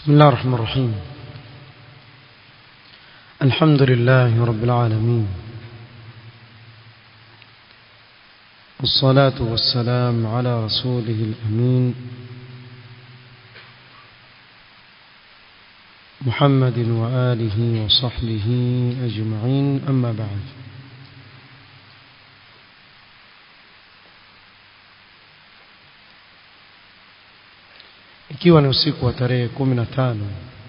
بسم الله الرحمن الرحيم الحمد لله رب العالمين والصلاة والسلام على رسوله الأمين محمد وآله وصحبه أجمعين أما بعد ikiwa ni usiku wa tarehe kumi na tano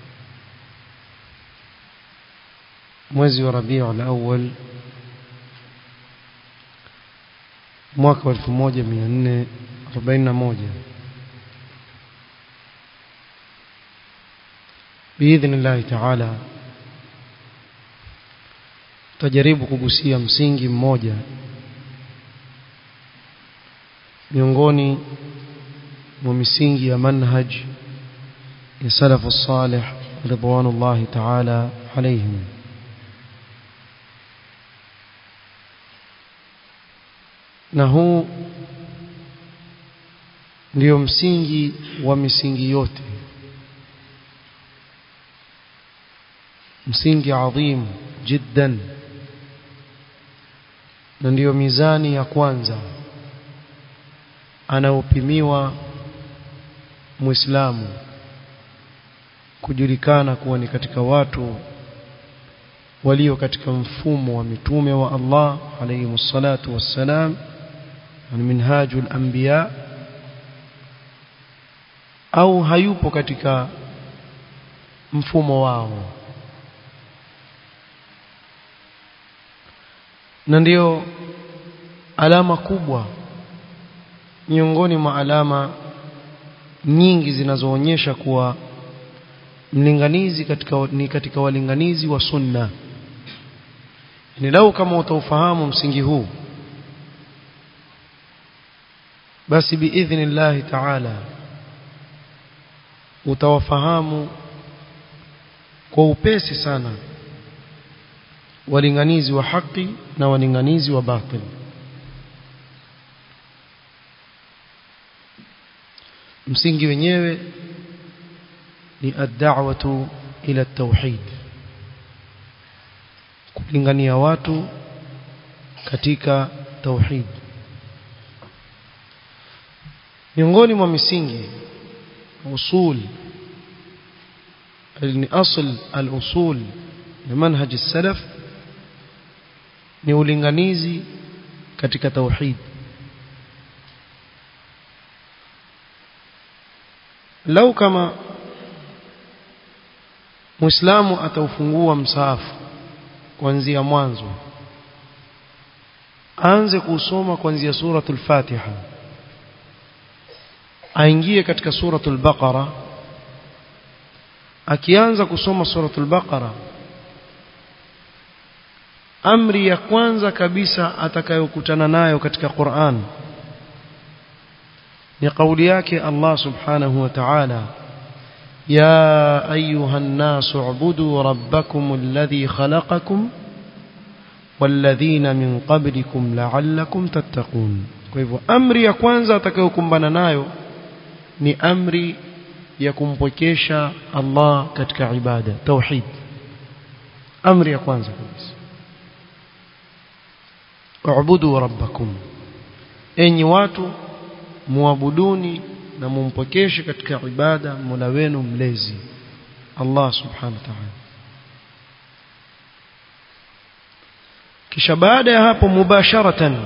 mwezi wa Rabiul Awwal mwaka wa 1441 biidhnillahi taala tutajaribu kugusia msingi mmoja miongoni mwa misingi ya manhaj ya salafu salih ridwanullahi taala alaihim na huu ndio msingi wa misingi yote msingi adhim jiddan na ndiyo mizani ya kwanza anaopimiwa muislamu kujulikana kuwa ni katika watu walio katika mfumo wa mitume wa Allah alayhi msalatu wassalam ni minhajul anbiya au hayupo katika mfumo wao na ndio alama kubwa miongoni mwa alama nyingi zinazoonyesha kuwa mlinganizi katika ni katika walinganizi wa sunna ni lau kama utaufahamu msingi huu basi biidhnillahi taala utawafahamu kwa upesi sana walinganizi wa haki na walinganizi wa batil msingi wenyewe ni ad-da'watu ila at-tauhid kulingania watu katika tauhid miongoni mwa misingi usul ni asl al-usul ya manhaj as-salaf ni ulinganizi katika tauhid lau kama muislamu ataufungua msaafu kuanzia mwanzo aanze kusoma kuanzia suratul fatiha aingie katika suratul baqara akianza kusoma suratul baqara amri ya kwanza kabisa atakayokutana nayo katika Qur'an ni kauli yake Allah subhanahu wa ta'ala يا أيها الناس اعبدوا ربكم الذي خلقكم والذين من قبلكم لعلكم تتقون kwa hivyo amri ya kwanza atakayokumbana nayo ni amri ya kumpokesha Allah katika ibada tauhid amri ya kwanza kabisa ubudu rabbakum enyi watu muabuduni na mumpokeshe katika ibada Mola wenu mlezi Allah subhanahu wa ta'ala kisha baada ya hapo mubasharatan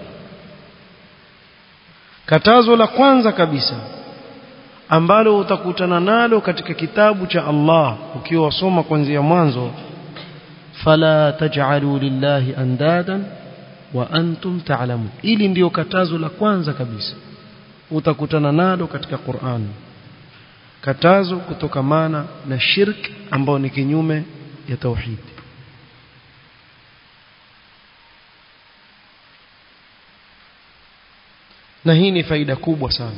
katazo la kwanza kabisa ambalo utakutana nalo katika kitabu cha Allah ukiwa wasoma kuanzia mwanzo fala taj'alu lillahi andadan wa antum ta'lamun ili ndiyo katazo la kwanza kabisa utakutana nalo katika Qur'an katazo kutokamana na shirk ambao ni kinyume ya tauhid na hii ni faida kubwa sana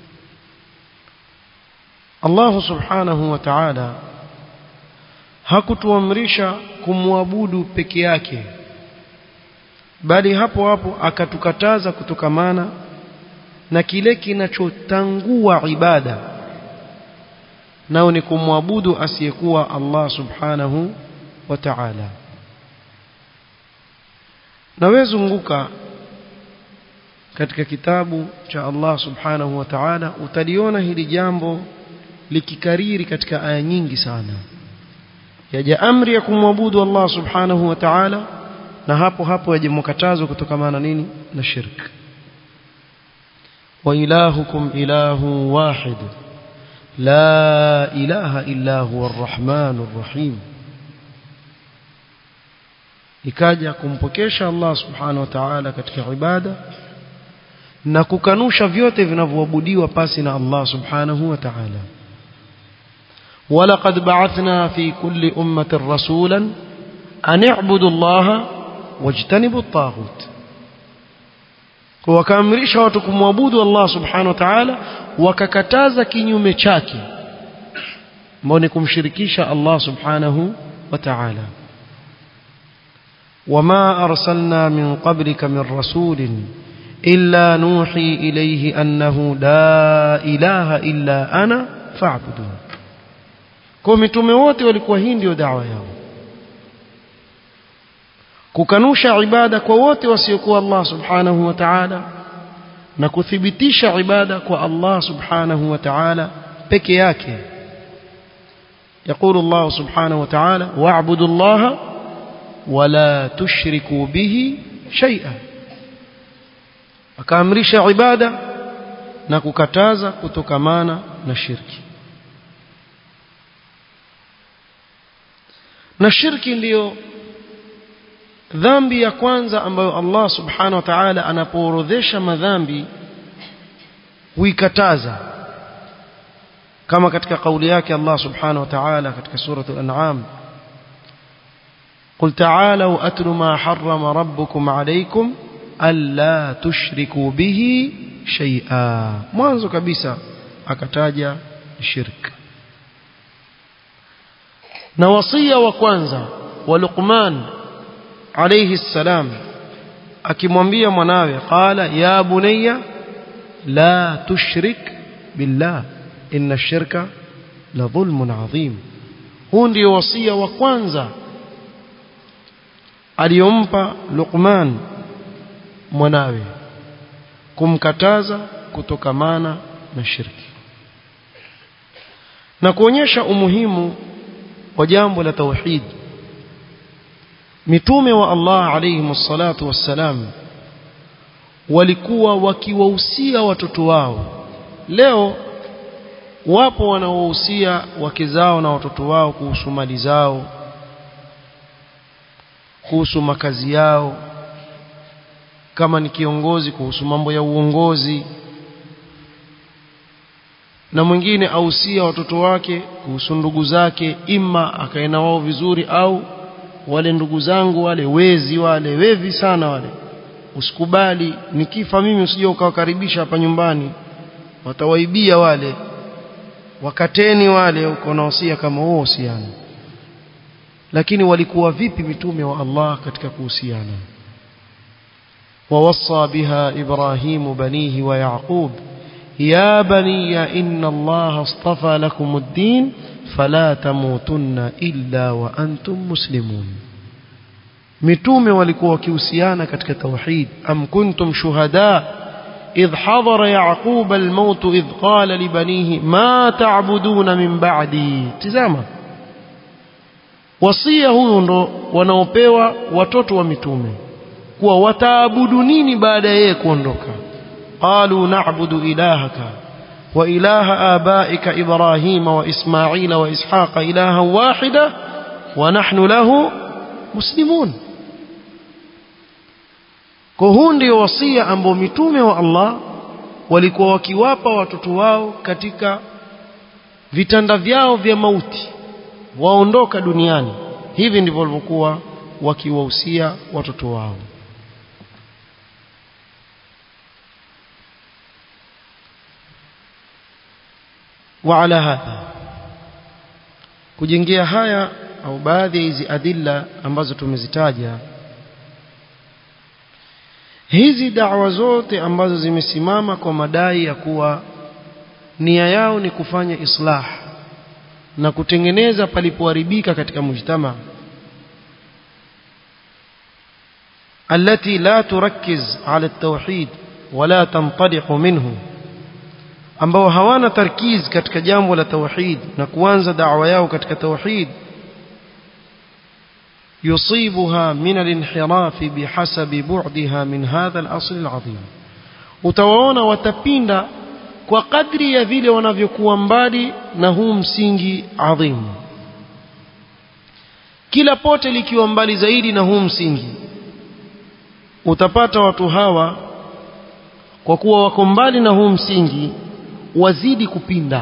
Allah subhanahu wa ta'ala hakutuamrisha kumwabudu peke yake bali hapo hapo akatukataza kutokamana na kile kinachotangua ibada nao ni kumwabudu asiyekuwa Allah subhanahu wa ta'ala nawezunguka katika kitabu cha Allah subhanahu wa ta'ala utaliona hili jambo likikariri katika aya nyingi sana yaja amri ya kumwabudu Allah subhanahu wa ta'ala na hapo hapo yaje mkatazo kutokamana nini na shirk wa ilahukum ilahu wahid la ilaha illa huwa arrahmanur rahim ikaja kumpokesha Allah subhanahu wa ta'ala katika ibada na kukanusha vyote vinavyoabudiwa pasi na Allah subhanahu wa ta'ala ولقد بعثنا في كل أمة رسولا أن اعبدوا الله واجتنبوا الطاغوت wakaamrisha watu kumwabudu Allah subhanahu wa ta'ala wakakataza kinyume chake ambao ni kumshirikisha Allah subhanahu wa ta'ala وما أرسلنا من قبلك من رسول إلا نوحي إليه أنه لا إله إلا أنا فاعبدون kwa mitume wote walikuwa hii ndio dawa yao kukanusha ibada kwa wote wasiokuwa Allah subhanahu wa ta'ala na kuthibitisha ibada kwa Allah subhanahu wa ta'ala peke yake يقول الله سبحانه وتعالى واعبدوا الله ولا تشركوا به شيئا akaamrisha ibada na kukataza kutokamana na shirki na shirki ndiyo dhambi ya kwanza ambayo Allah subhanahu wa ta'ala anapoorodhesha madhambi huikataza kama katika kauli yake Allah subhanahu wa ta'ala katika suratul an'am قل تعالوا أتل ما حرم ربكم عليكم ألا تشركوا به شيئا mwanzo kabisa akataja shirk na wasia wa kwanza wa Luqman alayhi salam akimwambia mwanawe qala ya bunayya la tushrik billah inna ash-shirka la dhulmun adhim huu ndio wasia wa kwanza aliyompa Luqman mwanawe kumkataza kutokamana na shirki na kuonyesha umuhimu wa jambo la tauhid mitume wa Allah alayhi salatu wassalam walikuwa wakiwahusia watoto wao leo wapo wanaohusia wake zao na watoto wao kuhusu mali zao kuhusu makazi yao kama ni kiongozi kuhusu mambo ya uongozi na mwingine ausia watoto wake kuhusu ndugu zake ima akae na wao vizuri au wale ndugu zangu wale wezi wale wevi sana wale usikubali nikifa mimi usije ukawakaribisha hapa nyumbani watawaibia wale wakateni wale uko naosia kama huo usiana lakini walikuwa vipi mitume wa Allah katika kuhusiana ووصى بها إبراهيم بنيه ويعقوب يا بني إن الله اصطفى لكم الدين فلا تموتن إلا وأنتم مسلمون متوم walikuwa wakihusiana katika tauhid am kuntum shuhada إذ حضر يعقوب الموت إذ قال لبنيه ما تعبدون من بعدي tazama wasia huyu ndo wanaopewa watoto wa mitume kuwa wataabudu nini baada ya yeye kuondoka qalu na'budu ilahaka wa ilaha abaika ibrahima wa ismaila wa ishaqa ilahan wahida wa nahnu lahu muslimun kwa huu ndio wasia ambao mitume wa Allah walikuwa wakiwapa watoto wao katika vitanda vyao vya mauti waondoka duniani hivi ndivyo walivyokuwa wakiwahusia watoto wao وعلى هذا kujengea haya au baadhi ya hizi adilla ambazo tumezitaja hizi da'wa zote ambazo zimesimama kwa madai ya kuwa nia yao ni kufanya islah na kutengeneza palipoharibika katika mujtama التي لا تركز على التوحيد ولا تنطلق منه ambao hawana tarkiz katika jambo la tauhid na kuanza da'wa yao katika tauhid yusibuha min al-inhiraf bihasabi bu'daha min hadha al-asl al-'azim utawaona watapinda kwa kadri ya vile wanavyokuwa mbali na huu msingi adhim kila pote likiwa mbali zaidi na huu msingi utapata watu hawa kwa kuwa wako mbali na huu msingi wazidi kupinda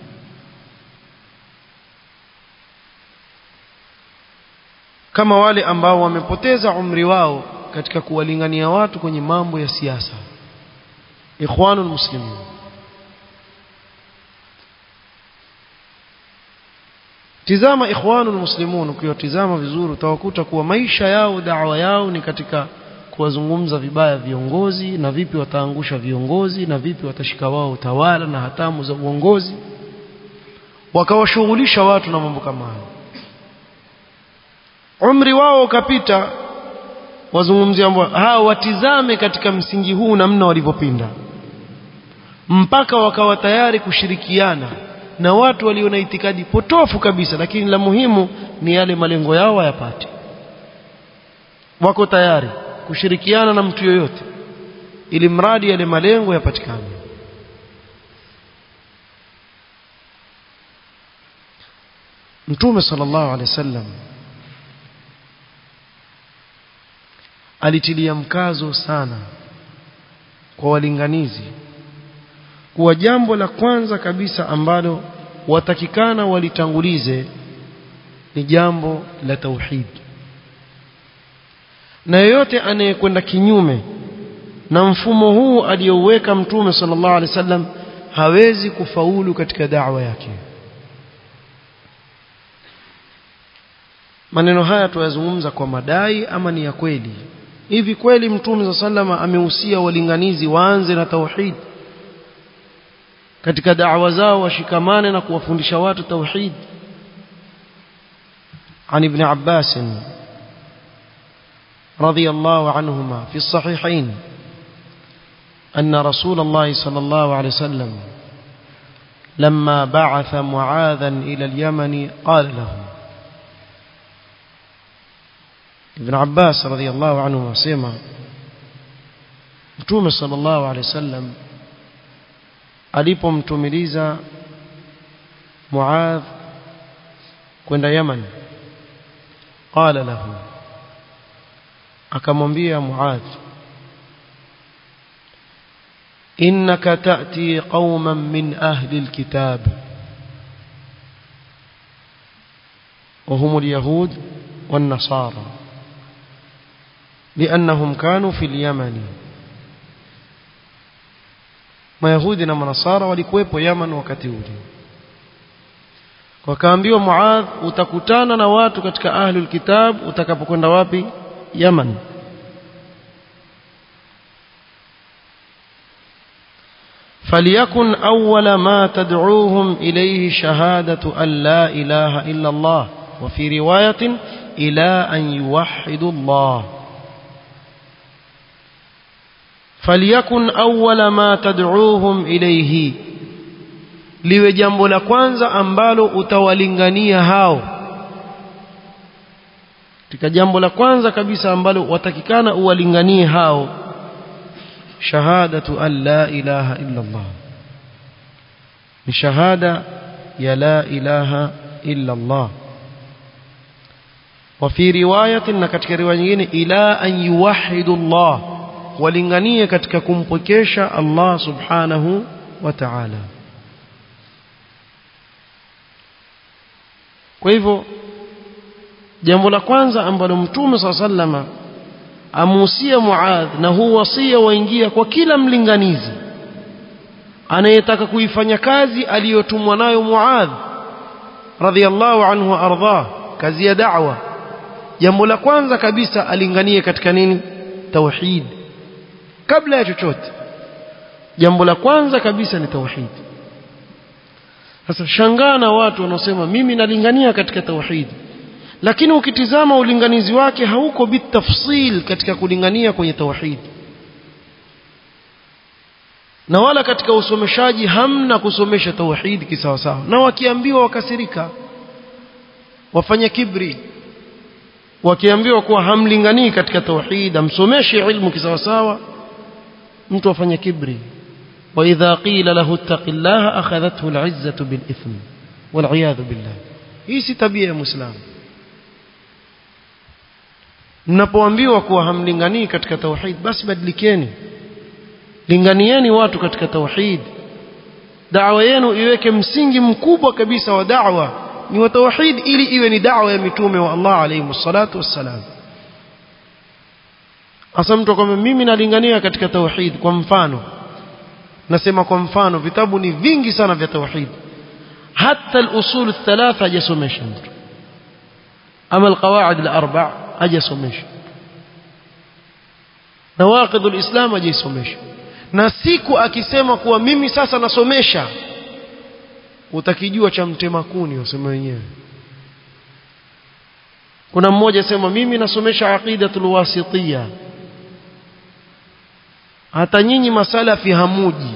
kama wale ambao wamepoteza umri wao katika kuwalingania watu kwenye mambo ya siasa ikhwanul muslimin tizama ikhwanul muslimun ukiwatizama vizuri utawakuta kuwa maisha yao da'wa yao ni katika kuwazungumza vibaya viongozi na vipi wataangusha viongozi na vipi watashika wao utawala na hatamu za uongozi wakawashughulisha watu na mambo kama hayo umri wao ukapita wazungumzia mambo hao watizame katika msingi huu namna walivyopinda mpaka wakawa tayari kushirikiana na watu walio na itikadi potofu kabisa lakini la muhimu ni yale malengo yao wayapate wako tayari kushirikiana na mtu yoyote ili mradi yale malengo yapatikane Mtume sallallahu alaihi wasallam alitilia mkazo sana kwa walinganizi kuwa jambo la kwanza kabisa ambalo watakikana walitangulize ni jambo la tauhid na yeyote anayekwenda kinyume na mfumo huu aliyouweka mtume sallallahu alaihi wasallam hawezi kufaulu katika da'wa yake maneno haya tuyazungumza kwa madai ama ni ya kweli hivi kweli mtume sallallahu amehusia walinganizi waanze na tauhid katika da'wa zao washikamane na kuwafundisha watu tauhid عن ابن عباس رضي الله عنهما في الصحيحين أن رسول الله صلى الله عليه وسلم لما بعث معاذا إلى اليمن قال له ابن عباس رضي الله عنهما سيما متوم صلى الله عليه وسلم alipomtumiliza Muadh kwenda Yaman qala lahu akamwambia Muadh innaka ta'ti qauman min ahli alkitab وهم اليهود والنصارى لأنهم كانوا في اليمن mayahudi na manasara walikuwepo Yaman wakati ule wakaambiwa Muadh utakutana na watu katika ahlul kitab utakapokwenda wapi Yaman فليكن أول ما تدعوهم إليه شهادة أن لا إله إلا الله وفي رواية إلى أن يوحدوا الله فليكن أول ما تدعوهم إليه liwe jambo la kwanza ambalo utawalingania hao katika jambo la kwanza kabisa ambalo watakikana uwalinganie hao shahadatu an la ilaha illa Allah ni shahada ya la ilaha illa Allah wa fi riwayatin na katika riwaya nyingine ila an yuwahhidu Allah walinganie katika kumpokesha Allah subhanahu wa ta'ala kwa hivyo jambo la kwanza ambalo mtume saa sallama amuhusia Muadh na huu wasia waingia kwa kila mlinganizi anayetaka kuifanya kazi aliyotumwa nayo Muadh radhiallahu anhu wa ardhah kazi ya da'wa jambo la kwanza kabisa alinganie katika nini tauhid kabla ya chochote jambo la kwanza kabisa ni tauhid sasa shangaa na watu wanaosema mimi nalingania katika tauhid lakini ukitizama ulinganizi wake hauko bitafsil katika kulingania kwenye tauhid na wala katika usomeshaji hamna kusomesha tauhid kisawasawa na wakiambiwa wakasirika wafanya kibri wakiambiwa kuwa hamlinganii katika tauhid amsomeshe ilmu kisawasawa mtu afanya kibri واذا قيل له اتق الله اخذته العزه بالاثم والعياذ بالله hii si tabia ya muislamu mnapoambiwa kuwa hamlinganii katika tauhid basi badilikeni linganieni watu katika tauhid da'wa yenu iweke msingi mkubwa kabisa wa da'wa ni wa tauhid ili iwe ni da'wa ya mitume wa Allah alayhi salatu wassalam asa mtu kwamba mimi nalingania katika tauhid kwa mfano nasema kwa mfano vitabu ni vingi sana vya tauhid hata al-usul الثلاثه hajasomesha mtu ama al-qawaid al-arba' hajasomesha nawaqid al-islam hajasomesha na siku akisema kuwa mimi sasa nasomesha utakijua cha mtema kuni useme wenyewe kuna mmoja sema mimi nasomesha aqidatul wasitiyya hata nyinyi masalafi hamuji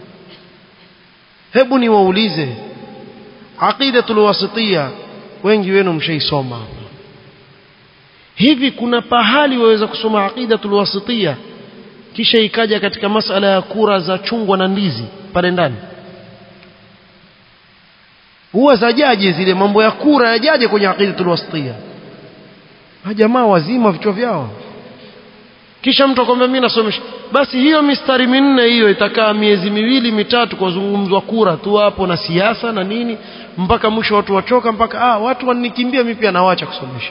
hebu niwaulize aqidatul wasitiyya wengi wenu mshaisoma hapa hivi kuna pahali waweza kusoma aqidatul wasitiyya kisha ikaja katika masala ya kura za chungwa na ndizi pale ndani huwa zajaje zile mambo ya kura yajaje kwenye aqidatul wasitiyya jamaa wazima vichwa vyao kisha mtu akwambia mimi nasomesha basi hiyo mistari minne hiyo itakaa miezi miwili mitatu kwa zungumzwa kura tu hapo na siasa na nini mpaka mwisho watu wachoka mpaka ah watu wanikimbia mimi pia nawacha kusomesha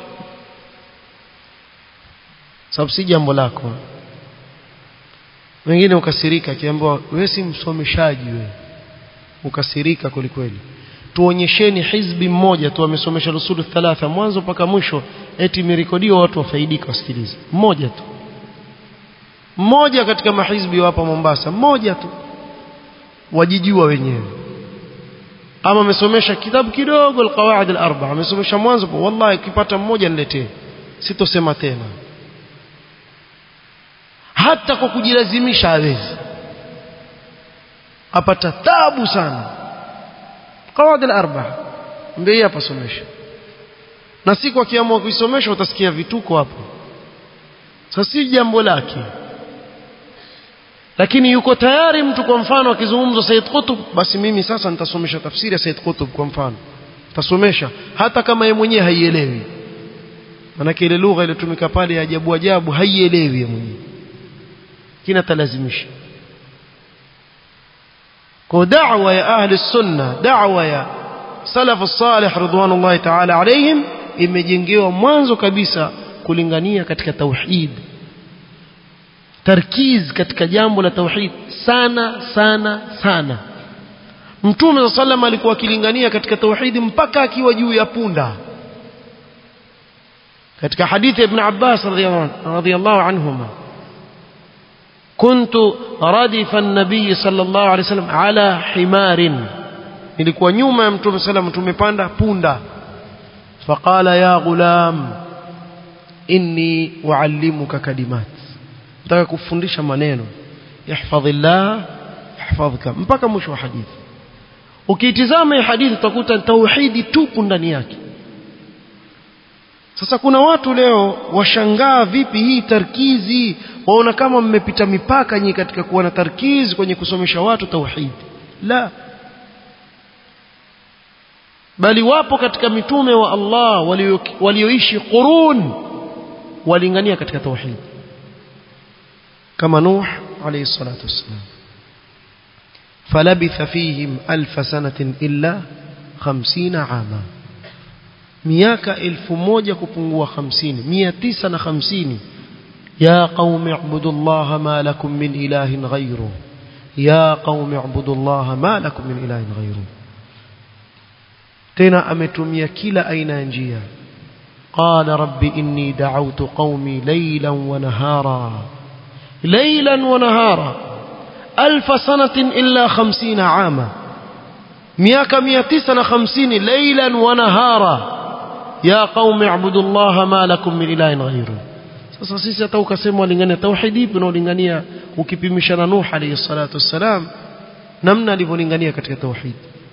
sababu si jambo lako wengine ukasirika akiambiwa wewe si msomeshaji wewe ukasirika kwelikweli tuonyesheni hizbi mmoja tu amesomesha rusulu thalatha mwanzo mpaka mwisho eti imerekodiwa watu wafaidika wasikilize mmoja tu mmoja katika mahizbi hapa Mombasa mmoja tu wajijua wenyewe ama amesomesha kitabu kidogo alqawaid alarba amesomesha mwanzo wallahi ukipata mmoja niletee sitosema tena hata kwa kujilazimisha hawezi apata tabu sana qawaid alarba ndio hapa somesha na siku akiamua kuisomesha utasikia vituko hapo sasa si jambo lake lakini yuko tayari mtu kwa mfano akizungumza Said Qutb basi mimi sasa nitasomesha tafsiri ya Said Qutb kwa mfano tasomesha hata kama yeye mwenyewe haielewi manake ile lugha iliyotumika pale ya ajabu ajabu haielewi yeye mwenyewe kina talazimisha kwa da'wa ya ahli sunna da'wa ya salaf salih ridwanullahi ta'ala alayhim imejengewa mwanzo kabisa kulingania katika tauhid tarkiz katika jambo la tauhid sana sana sana mtume wa sallam alikuwa akilingania katika tauhidi mpaka akiwa juu ya punda katika hadithi ibn Abbas radhiyallahu anhuma كنت ردف النبي صلى الله عليه وسلم على حمار nilikuwa nyuma ya mtume sallam tumepanda punda faqala ya ghulam inni uallimuka kalimat nataka kufundisha maneno ihfadhillah ihfadhka mpaka mwisho wa hadithi ukiitizama hii hadithi utakuta tauhidi tupu ndani yake sasa kuna watu leo washangaa vipi hii tarkizi waona kama mmepita mipaka nyinyi katika kuwa na tarkizi kwenye kusomesha watu tauhidi la bali wapo katika mitume wa Allah walioishi qurun walingania katika tauhid kama Nuh alayhi salatu wassalam فلبث فيهم ألف سنة إلا خمسين عاما miaka elfu moja kupungua hamsini mia tisa na hamsini ya qaumi ibudu llaha ma lakum min ilahin ghayru ya qaumi ibudu llaha ma lakum min ilahin ghayru tena ametumia kila aina ya njia qala rabbi inni da'awtu qaumi laylan wa nahara laylan wa nahara alf sanatin illa 50 ama miaka 950 laylan wa nahara ya qaumi ibudullaha ma lakum min ilahin ghayru sasa sisi hata ukasema walingania tauhid ipi unaolingania ukipimisha na Nuh alayhi salatu wassalam namna alivyolingania katika tauhid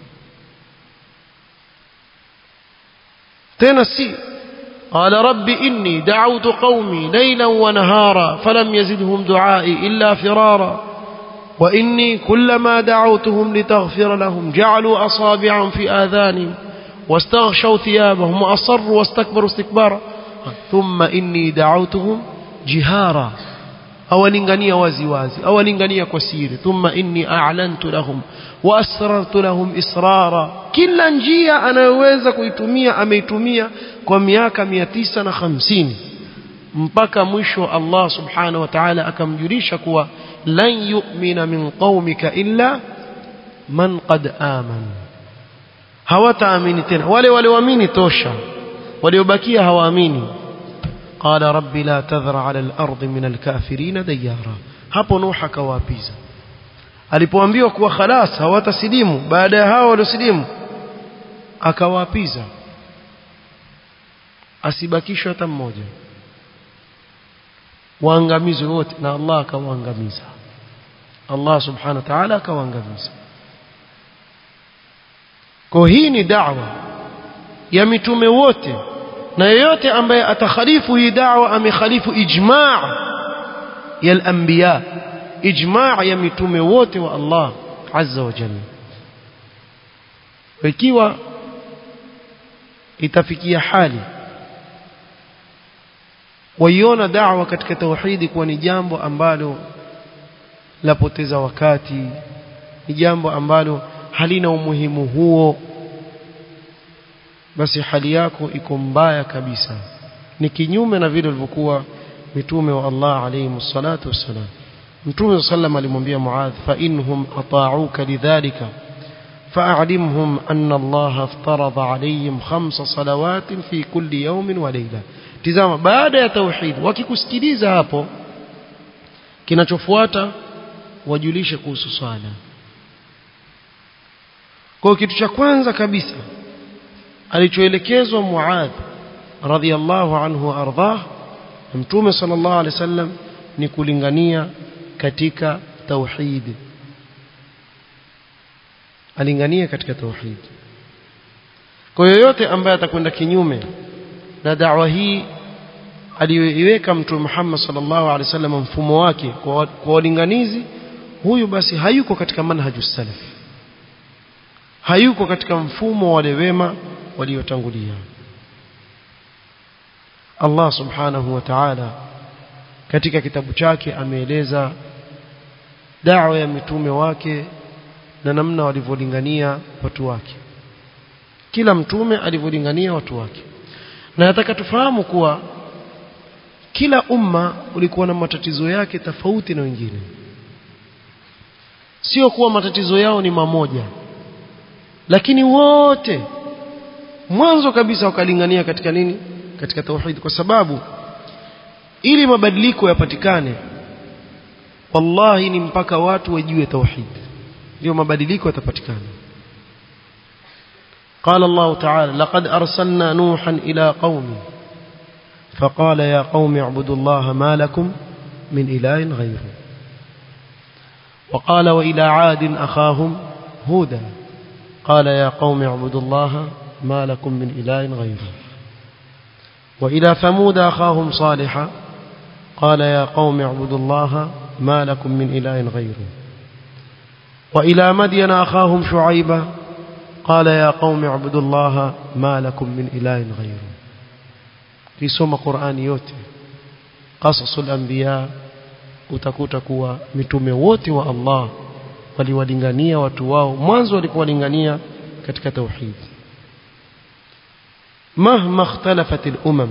tena si قال رب إني دعوت قومي ليلا ونهارا فلم يزدهم دعائي إلا فرارا وإني كلما دعوتهم لتغفر لهم جعلوا أصابعهم في آذانهم واستغشوا ثيابهم وأصروا واستكبروا استكبارا ثم إني دعوتهم جهارا awalingania wazi wazi awalingania kwa siri thumma inni a'lantu lahum wa asrartu lahum israra kila njia anayoweza kuitumia ameitumia kwa miaka 950 mpaka mwisho Allah subhanahu wa ta'ala akamjulisha kuwa lan yu'mina min qaumika illa man qad aman hawataamini tena wale walioamini tosha waliobakia hawaamini قال رب لا تذر على الأرض من الكافرين ديارا hapo Nuh akawaapiza alipoambiwa kuwa khalas hawatasilimu baada ya hao waliosilimu akawaapiza asibakishwe hata mmoja waangamizwe wote na Allah akawaangamiza Allah subhanahu wa ta'ala akawaangamiza kwa hii ni da'wa ya mitume wote na yeyote ambaye atakhalifu hii da'wa amekhalifu ijma' ya al-anbiya ijma' ya mitume wote wa Allah azza wa jalla ikiwa itafikia hali waiona da'wa katika tauhidi kuwa ni jambo ambalo lapoteza wakati ni jambo ambalo halina umuhimu huo basi hali yako iko mbaya kabisa ni kinyume na vile walivyokuwa mitume wa Allah alayhi salatu wassalam mtume sallam alimwambia Muadh fa inhum ata'uka lidhalika fa'alimhum anna Allah aftarada alayhim khamsa salawatin fi kulli yawmin wa layla tizama baada ya tauhid wakikusikiliza hapo kinachofuata wajulishe kuhusu swala kwa kitu cha kwanza kabisa alichoelekezwa Muadh radhiallahu anhu ardhah mtume sallallahu alaihi wasallam ni kulingania katika tauhid alingania katika tauhid kwa yoyote ambaye atakwenda kinyume na da'wa hii aliyoiweka mtume Muhammad sallallahu alaihi wasallam mfumo wake kwa walinganizi huyu basi hayuko katika manhaju salaf hayuko katika mfumo wa wale wema waliotangulia Allah subhanahu wa ta'ala katika kitabu chake ameeleza da'wa ya mitume wake na namna walivyolingania watu wake kila mtume alivyolingania watu wake na nataka tufahamu kuwa kila umma ulikuwa na matatizo yake tofauti na wengine sio kuwa matatizo yao ni mamoja lakini wote mwanzo kabisa wakalingania katika nini katika tauhid kwa sababu ili mabadiliko yapatikane wallahi ni mpaka watu wajue tauhid ndio mabadiliko yatapatikana قال الله تعالى لقد أرسلنا نوحا إلى قومه فقال يا قوم اعبدوا الله ما لكم من إله غيره وقال وإلى عاد أخاهم هودا قال يا قوم اعبدوا الله ما لكم من إله غيره وإلى ثمود أخاهم صالحا قال يا قوم اعبدوا الله ما لكم من إله غيره وإلى مدين أخاهم شعيبا قال يا قوم اعبدوا الله ما لكم من إله غيره في سوم قرآن yote قصص الأنبياء utakuta kuwa mitume wote wa Allah waliwalingania watu wao mwanzo walikuwalingania katika tauhid مهما اختلفت الأمم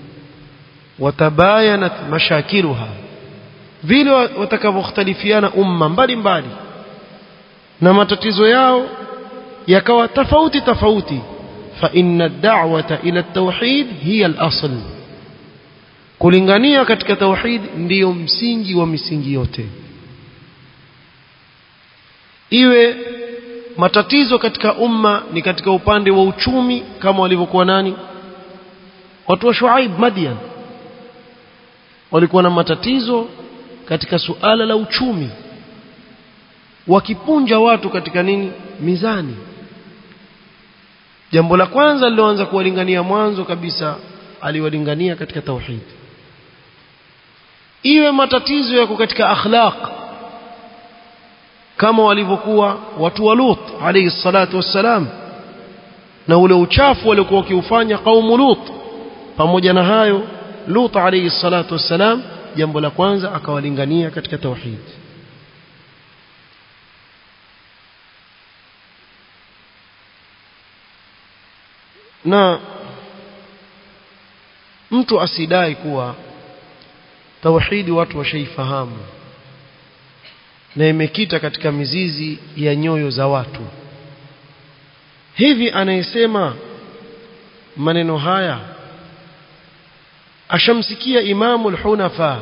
وتباينت مشاكلها vile watakavyoختلفiana umma mbalimbali na matatizo yao yakawa tofauti tofauti fa inna ad-da'wata ila at-tauhid hiya al-asl kulingania katika tauhid ndiyo msingi wa misingi yote iwe matatizo katika umma ni katika upande wa uchumi kama walivyokuwa nani watu wa Shuaib Madian walikuwa na matatizo katika suala la uchumi wakipunja watu katika nini mizani jambo la kwanza liloanza kuwalingania mwanzo kabisa aliwalingania katika tauhid iwe matatizo yako katika akhlaq kama walivyokuwa watu wa Lut alayhi salatu wassalam na ule uchafu waliokuwa wakiufanya kaumu Lut pamoja na hayo Lut alayhi salatu wassalam jambo la kwanza akawalingania katika tauhid na mtu asidai kuwa tauhidi watu washaifahamu na imekita katika mizizi ya nyoyo za watu hivi anayesema maneno haya ashamsikia imamu al-hunafa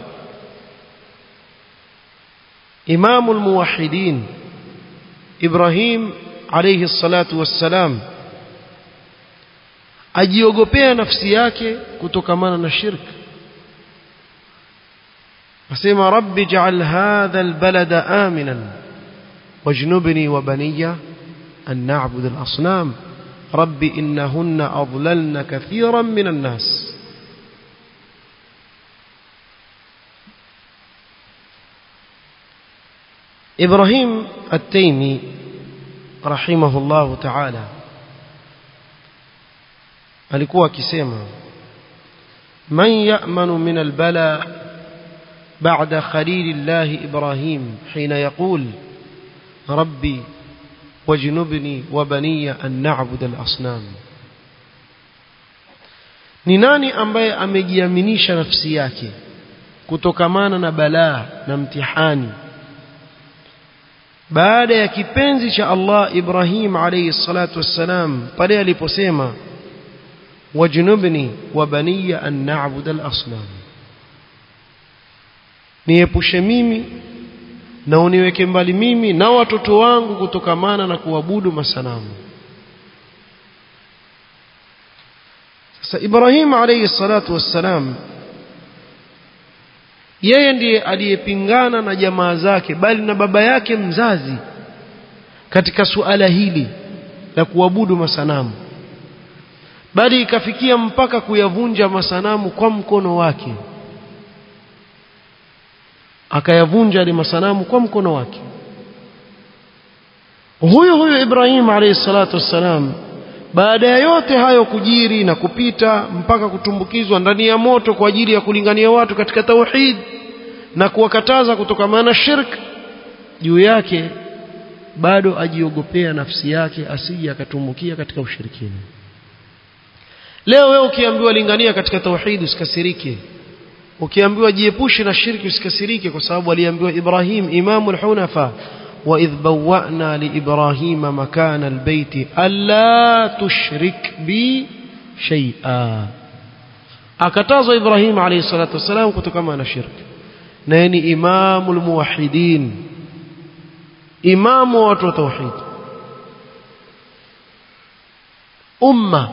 imamu al-muwahhidin Ibrahim alayhi salatu wassalam ajiogopea nafsi yake kutokamana na shirki asema rabbi ja'al hadha albalada aminan wajnubni wa baniya an na'budu al-asnam rabbi innahunna adlalna kathiran min an-nas إبراهيم التيمي رحمه الله تعالى alikuwa akisema man ya'manu min albala ba'da khalilillah ibrahim hina yaqul rabbi wajnubni wa baniya an na'bud al-asnam ni nani ambaye amejiaminisha nafsi yake kutokamana na balaa na mtihani baada ya kipenzi cha Allah Ibrahim alayhi salatu wassalam pale aliposema wajnubni wa baniya an na'budu al-asnam niepushe mimi na uniweke mbali mimi na watoto wangu kutokamana na kuabudu masanamu sasa Ibrahim alayhi salatu wassalam yeye ndiye aliyepingana na jamaa zake bali na baba yake mzazi katika suala hili la kuabudu masanamu bali ikafikia mpaka kuyavunja masanamu kwa mkono wake akayavunja yale masanamu kwa mkono wake huyo huyo Ibrahim alayhi salatu wassalam baada ya yote hayo kujiri na kupita mpaka kutumbukizwa ndani ya moto kwa ajili ya kulingania watu katika tauhid na kuwakataza kutokamana na shirk juu yake bado ajiogopea nafsi yake asije akatumbukia katika ushirikina leo wewe ukiambiwa lingania katika tauhid usikasirike ukiambiwa jiepushe na shirki usikasirike kwa sababu aliambiwa Ibrahim imamul hunafa وإذ بوأنا لإبراهيم مكان البيت ألا تشرك بي شيئا akatazwa Ibrahim alayhi salatu wasalam kutokana na shirki na ni imamul muwahhidin imamu wa watu wa tauhid umma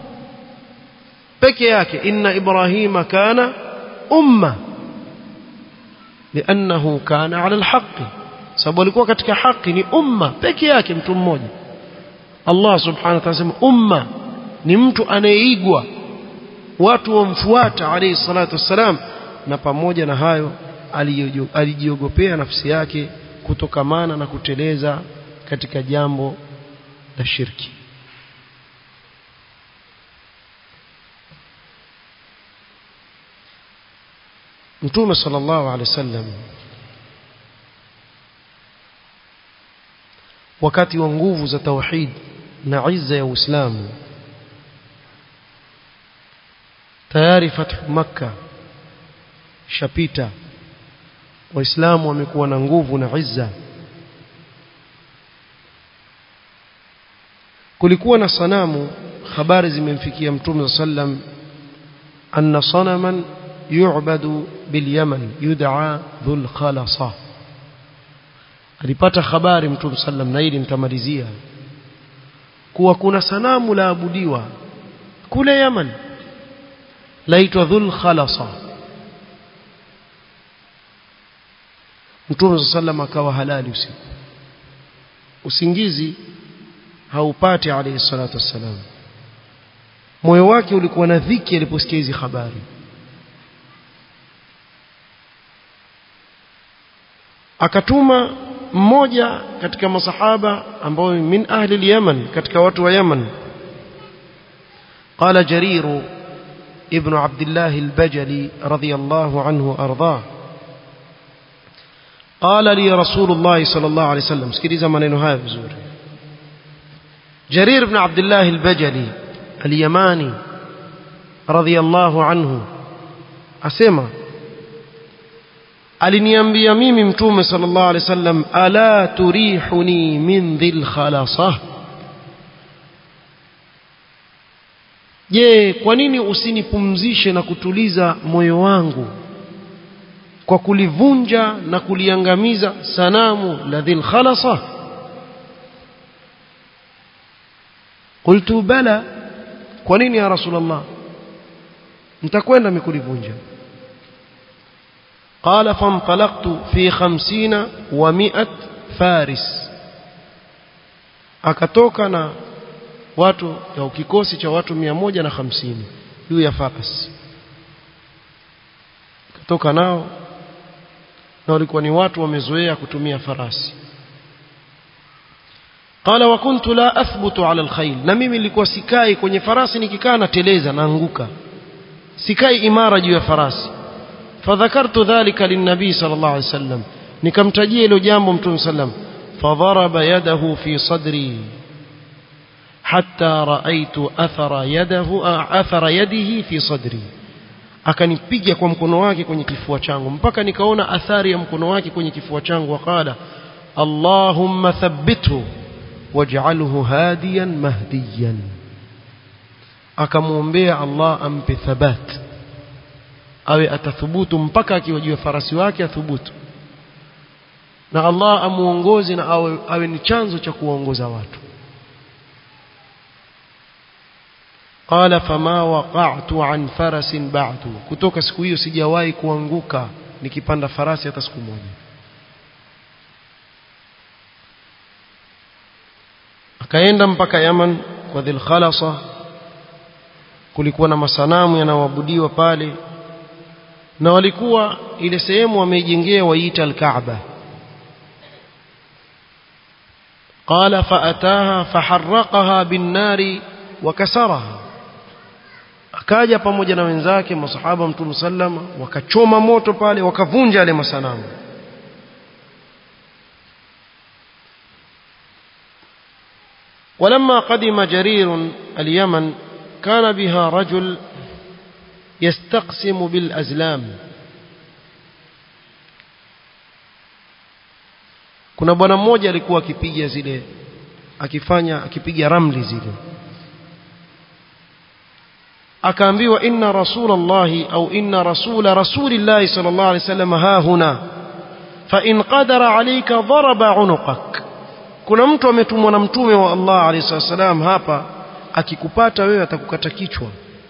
peke yake inna ibrahima kana umma لأنه كان على الحق sababu alikuwa katika haki ni umma peke yake mtu mmoja Allah subhanahu wa ta'ala sema umma ni mtu anayeigwa watu wamfuata alayhi salatu wassalam na pamoja na hayo alijiogopea nafsi yake kutokamana na kuteleza katika jambo la shirki Mtume sallallahu alaihi wasallam wakati wa nguvu za tauhid na izza ya Uislamu tayari fathu makka shapita waislamu wamekuwa na nguvu na izza kulikuwa na sanamu habari zimemfikia mtume sallam anna sanaman yu'badu bil yaman yud'a dhul khalasa alipata habari mtume sallam na hili nitamalizia kuwa kuna sanamu la abudiwa kule Yaman laitwa Dhul Khalasa Mtume sallam akawa halali usiku usingizi haupati alayhi salatu wassalam moyo wake ulikuwa na dhiki aliposikia hizi habari akatuma mmoja katika masahaba ambao min ahli al-Yaman katika watu wa Yaman قال جرير ابن عبد الله البجلي رضي الله عنه أرضاه قال لي رسول الله صلى الله عليه وسلم سكريزا maneno haya vizuri جرير بن عبد الله البجلي اليماني رضي الله عنه asema aliniambia mimi mtume sallallahu alaihi wasallam ala turihuni min dhil khalasah je kwa nini usinipumzishe na kutuliza moyo wangu kwa kulivunja na kuliangamiza sanamu la dhil khalasa qultu bala kwa nini ya rasulullah nitakwenda mikulivunja قال فانطلقت في خمسين ومئة فارس akatoka na watu au kikosi cha watu mia moja na hamsini juu ya farasi akatoka nao na walikuwa ni watu wamezoea kutumia farasi qala wa kuntu la athbutu ala alkhayl na mimi nilikuwa sikai kwenye farasi nikikaa nateleza naanguka sikai imara juu ya farasi فذكرت ذلك للنبي صلى الله عليه وسلم nikamtajia hilo jambo mtume sallam fadharaba yadahu fi sadri hatta raaitu athara yadahu athara yadihi fi sadri akanipiga kwa mkono wake kwenye kifua changu mpaka nikaona athari ya mkono wake kwenye kifua changu waqala allahumma thabbithu waj'alhu hadiyan mahdiyan akamwombea Allah ampe thabat awe atathubutu mpaka akiwa juu ya farasi wake athubutu na Allah amuongoze na awe, awe ni chanzo cha kuongoza watu qala fama waqa'tu an farasin ba'du kutoka siku hiyo sijawahi kuanguka nikipanda farasi hata siku moja akaenda mpaka Yaman kwa Dhil Khalasa kulikuwa na masanamu yanayoabudiwa pale na walikuwa ile sehemu wameijengea waiita al-Kaaba قال فأتاها فحرقها بالنار وكسرها akaja pamoja na wenzake masahaba mtume sallama wakachoma moto pale wakavunja yale masanamu ولما قدم جرير اليمن كان بها رجل يستقسم بالأزلام kuna bwana mmoja alikuwa akipiga zile akifanya akipiga ramli zile akaambiwa inna rasulallahi au inna rasula rasulillahi sallallahu alaihi wasallam ha huna fa in qadara alayka daraba unuqak kuna mtu ametumwa na mtume wa Allah alayhi wasallam hapa akikupata wewe atakukata kichwa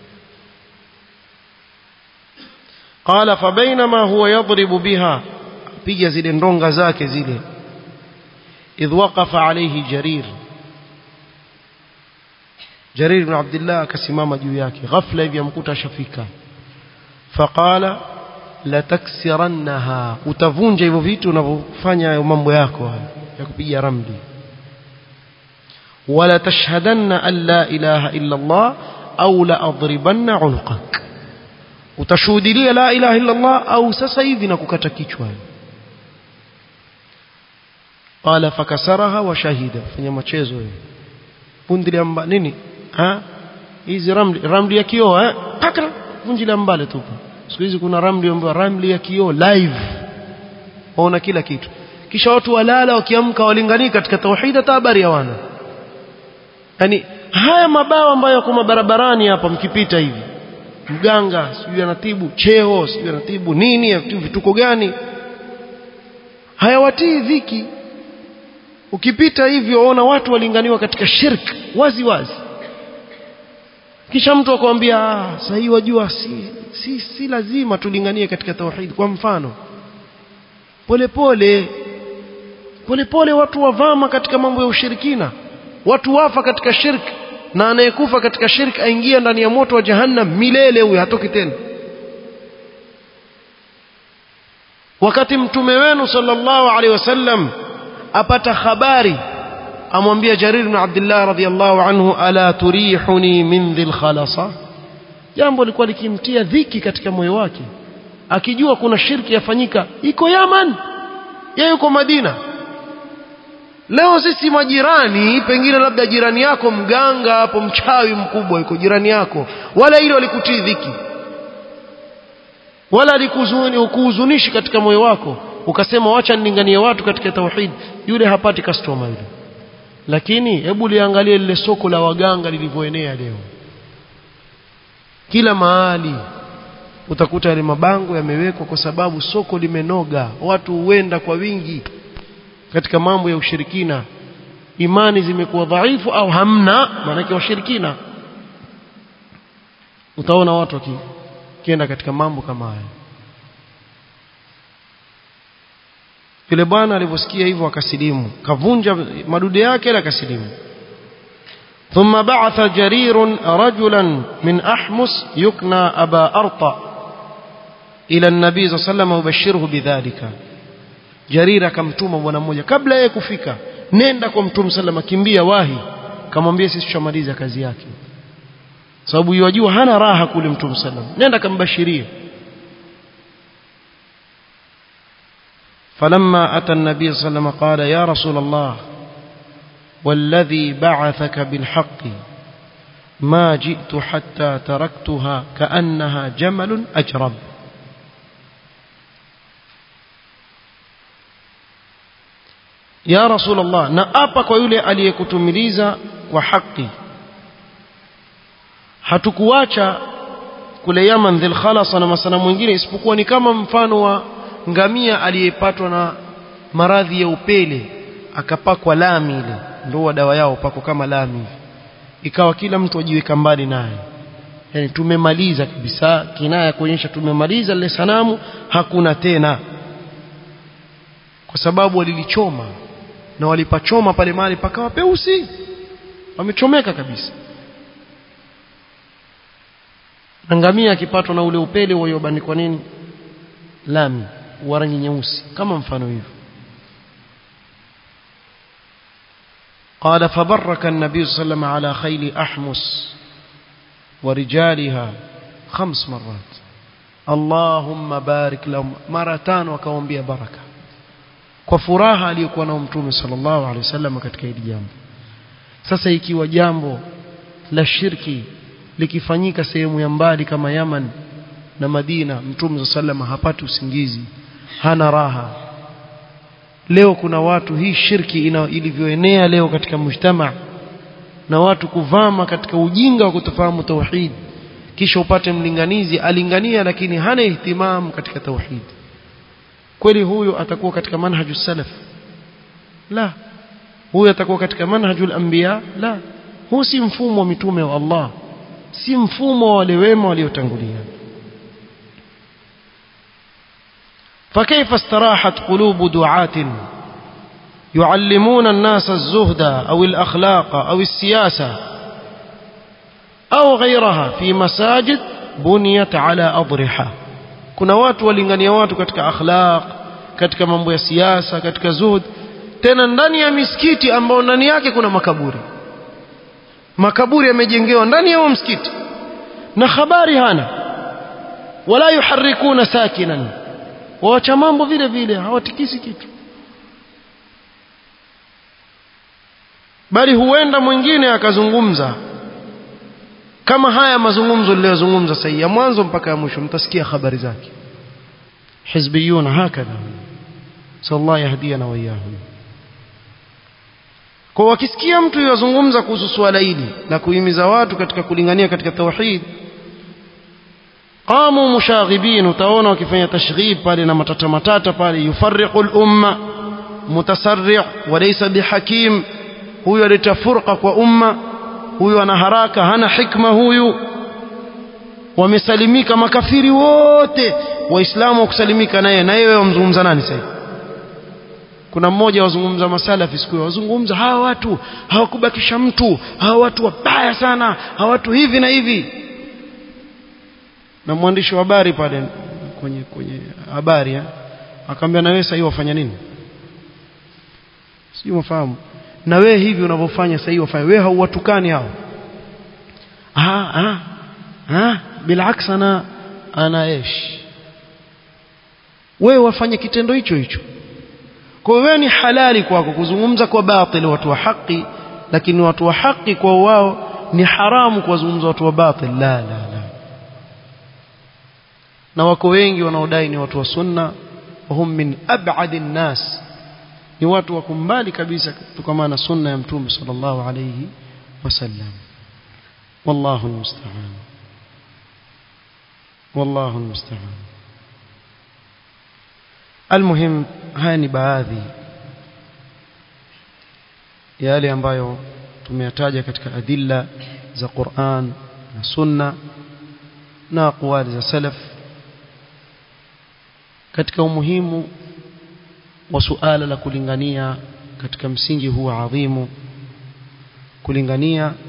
qala fa bainama huwa yadribu biha piga zile ndonga zake zile idh waqafa alayhi jarir jarir ibn abdullah akasimama juu yake ghafla hivi amkuta shafika faqala la taksirannaha utavunja hivyo vitu unavyofanya mambo yako ya kupiga ramli wala tashhadanna an la ilaha illa allah au la adribanna unuqak utashuhudilia la ilaha illa allah au sasa hivi na kukata kichwa qala fakasaraha wa shahida fanya machezo wewe pundilia mba nini ha hizi ramli ramli ya kioo eh pakra vunjilia mbale tu siku hizi kuna ramli ambayo ramli ya kioo live waona kila kitu kisha watu walala wakiamka walingani katika tauhid hata habari hawana yani haya mabao ambayo yako mabarabarani hapa mkipita hivi mganga sijui anatibu cheo sijui anatibu nini vituko gani hayawatii dhiki ukipita hivyo ona watu walinganiwa katika shirk wazi wazi kisha mtu akwambia ah sasa hii wajua si, si, si lazima tulinganie katika tauhid kwa mfano polepole polepole watu wavama katika mambo ya ushirikina watu wafa katika shirk na anayekufa katika shirk aingia ndani ya moto wa jahannam milele huyo hatoki tena wakati mtume wenu sallallahu alaihi wasallam apata habari amwambia Jarir ibn Abdullah radhiyallahu anhu ala turihuni min dhil khalasa jambo lilikuwa likimtia dhiki katika moyo wake akijua kuna shirki yafanyika iko Yaman yeye yuko Madina leo sisi majirani pengine labda jirani yako mganga hapo mchawi mkubwa yuko jirani yako wala hilo likutii dhiki wala likuhuzunishi katika moyo wako ukasema wacha nilinganie watu katika tauhid yule hapati customer yule lakini hebu liangalie lile soko la waganga lilivyoenea leo kila mahali utakuta yale mabango yamewekwa kwa sababu soko limenoga watu huenda kwa wingi katika mambo ya ushirikina imani zimekuwa dhaifu au hamna maanake washirikina utaona watu wakienda katika mambo kama haya yule bwana alivyosikia hivyo akasilimu kavunja madude yake na akasilimu ثم بعث جرير رجلا من أحمس يكنى أبا أرطى إلى النبي صلى الله عليه وسلم وبشره بذلك جرير akamtuma bwana mmoja kabla yeye kufika nenda kwa mtume sallama kimbia wahi kamwambia sisi tushamaliza kazi yake sababu yajua hana raha kule mtume sallam nenda kambashirie فلما أتى النبي صلى الله عليه وسلم قال يا رسول الله والذي بعثك بالحق ما جئت حتى تركتها كأنها جمل أجرب يا رسول الله نأبك ويولي aliyekutumiliza kwa haki hatukuacha kule Yaman dhil khalasa na masana mwingine isipokuwa ni kama mfano wa ngamia aliyepatwa na maradhi ya upele akapakwa lami ile ndio dawa yao pako kama lami ikawa kila mtu ajiweka mbali naye yani tumemaliza kabisa kinaya kuonyesha tumemaliza lile sanamu hakuna tena kwa sababu walilichoma na walipachoma pale mahali pakawa peusi wamechomeka kabisa na ngamia akipatwa na ule upele uliobandikwa nini lami wa rangi nyeusi kama mfano hivyo قال فبرك النبي صلى الله عليه وسلم على خيل أحمس ورجالها خمس مرات اللهم بارك لهم مرتان وكوambia baraka kwa furaha aliyokuwa nao mtume sallallahu alaihi wasallam katika hili jambo sasa ikiwa jambo la shirki likifanyika sehemu ya mbali kama Yaman na Madina mtume sallam hapati usingizi hana raha leo kuna watu hii shirki ina ilivyoenea leo katika mujtama na watu kuvama katika ujinga wa kutofahamu tauhid kisha upate mlinganizi alingania lakini hana ihtimamu katika tauhid kweli huyo atakuwa katika manhaju salaf la huyo atakuwa katika manhajul anbiya la huu si mfumo wa mitume wa Allah si mfumo wa wale wema waliotangulia فكيف استراحت قلوب دعاة يعلمون الناس الزهد أو الأخلاق أو السياسة أو غيرها في مساجد بنيت على أضرحة kuna watu walingania watu katika akhlaq katika mambo ya siasa katika zuhud tena ndani ya misikiti ambao ndani yake kuna makaburi makaburi yamejengewa ndani ya msikiti na habari hana wala yuharikuna sakinan waacha mambo vile vile hawatikisi kitu bali huenda mwingine akazungumza kama haya mazungumzo niliyozungumza sasa ya mwanzo mpaka ya mwisho mtasikia habari zake hizbiyuna hakadha sallallahu yahdiyana wa iyahum kwa wakisikia mtu yazungumza kuhusu swala hili na kuhimiza watu katika kulingania katika tauhid qamu mushaghibin utaona wakifanya tashrib pale na matata matata pale yufarriqu al-umma mutasarri' wa laysa bihakim huyu aleta furqa kwa umma huyu ana haraka hana hikma huyu wamesalimika makafiri wote waislamu wakusalimika naye na yeye wamzungumza nani sasa kuna mmoja wazungumza masalafi siku wazungumza hawa watu hawakubakisha mtu hawa watu wabaya sana hawa watu hivi na hivi na mwandishi wa habari pale kwenye kwenye habari akamwambia na wewe sasa wafanya nini sijui mfahamu na wewe hivi unavyofanya sasa wafanya wewe hauwatukani hao ah ah ah bilaks ana ana ايش wewe wafanye kitendo hicho hicho kwa hiyo ni halali kwako kuzungumza kwa batili watu wa haki lakini watu wa haki kwa wao ni haramu kuwazungumza watu wa batil la la la na wako wengi wanaodai ni watu wa sunna wahum min ab'ad nas ni watu wako mbali kabisa kutokana na sunna ya mtume sallallahu alayhi wasallam wallahu almusta'an wallahu almusta'an almuhim haya ni baadhi yale ambayo tumeyataja katika adilla za Qur'an na Sunna na aqwali za salaf katika umuhimu wa suala la kulingania katika msingi huu adhimu kulingania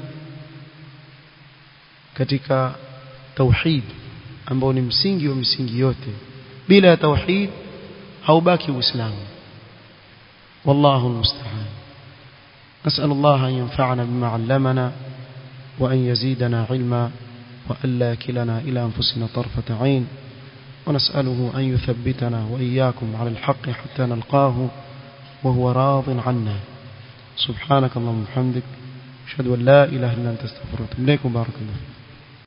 katika tauhid ambao ni msingi wa misingi yote bila ya tauhid haubaki uislamu wallahu almusta'an نسأل الله أن ينفعنا بما علمنا وأن يزيدنا علما وأن لا كلنا إلى أنفسنا طرفة عين ونسأله أن يثبتنا وإياكم على الحق حتى نلقاه وهو راض عنا سبحانك اللهم وبحمدك أشهد أن لا إله إلا أنت استغفرك إليكم بارك الله